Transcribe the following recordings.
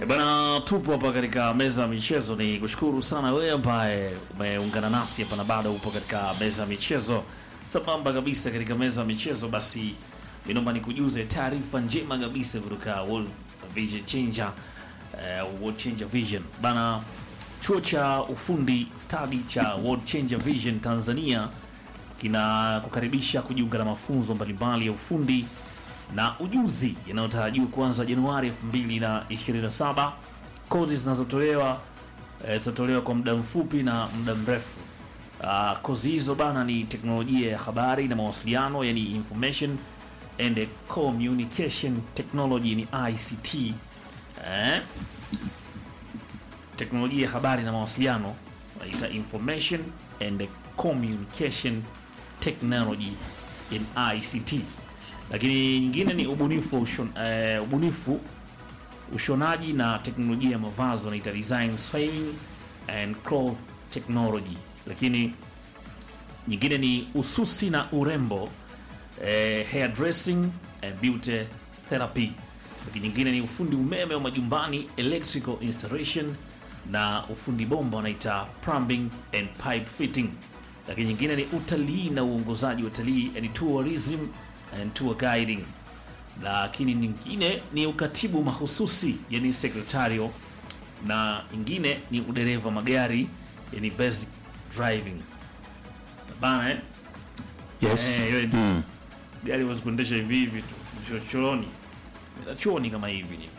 E bana, tupo hapa katika meza ya michezo. Ni kushukuru sana wewe ambaye umeungana nasi hapa na bado upo katika meza ya michezo sambamba kabisa katika meza ya michezo. Basi minomba nikujuze taarifa njema kabisa kutoka World Vision Changer, eh, World Changer Vision bana, chuo cha ufundi stadi cha World Changer Vision Tanzania kina kukaribisha kujiunga na mafunzo mbalimbali ya ufundi na ujuzi yanayotarajiwa kuanza Januari 2027. Kozi zinazotolewa eh, zitatolewa kwa muda mfupi na muda mrefu. Uh, kozi hizo bana ni teknolojia ya habari na mawasiliano, yani information and communication technology, ni ICT eh, teknolojia ya habari na mawasiliano wanaita information and communication technology in ICT lakini nyingine ni ubunifu wa ushon, eh, ubunifu ushonaji na teknolojia ya mavazi wanaita design sewing and cloth technology. Lakini nyingine ni ususi na urembo eh, hair dressing and beauty therapy. Lakini nyingine ni ufundi umeme wa majumbani electrical installation na ufundi bomba wanaita plumbing and pipe fitting. Lakini nyingine ni utalii na uongozaji wa utalii yani tourism and tour guiding. Lakini nyingine ni ukatibu mahususi yani secretarial, na nyingine ni udereva magari yani basic driving bana eh? Yes. Eh, hiyo ni- Mm. gari huwezi kuendesha hivi hivi tu chochoroni choni kama hivi ni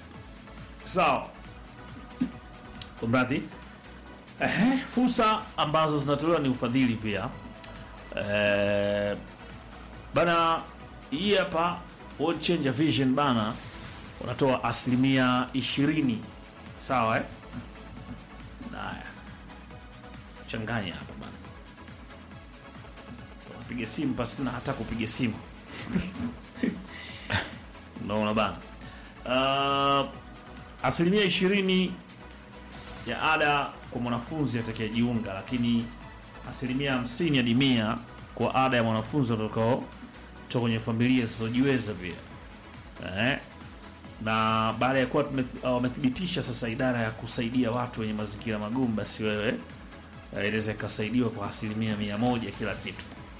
sawa kumradhi Ehe, fursa ambazo zinatolewa ni ufadhili pia eh, bana hii hapa World Changer Vision bana unatoa asilimia ishirini sawa eh? Haya, changanya hapa bana piga simu pasi na hata kupiga simu unaona bana uh, asilimia ishirini ya ada kwa mwanafunzi atakayejiunga lakini asilimia hamsini hadi mia kwa ada ya mwanafunzi atakao toka kwenye familia zisizojiweza pia eh? na baada ya kuwa tume- uh, wamethibitisha sasa idara ya kusaidia watu wenye mazingira magumu basi wewe eh, inaweza ikasaidiwa kwa asilimia mia moja kila kitu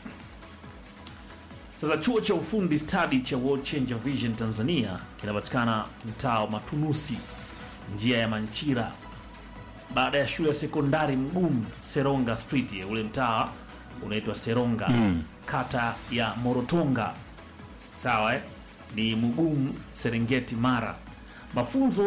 sasa chuo cha ufundi stadi cha World Changer Vision Tanzania kinapatikana mtaa wa Matunusi, njia ya Manchira, baada ya shule ya sekondari Mgumu Seronga Street. Ule mtaa unaitwa Seronga, kata ya Morotonga, sawa eh? Ni Mgumu, Serengeti, Mara. Mafunzo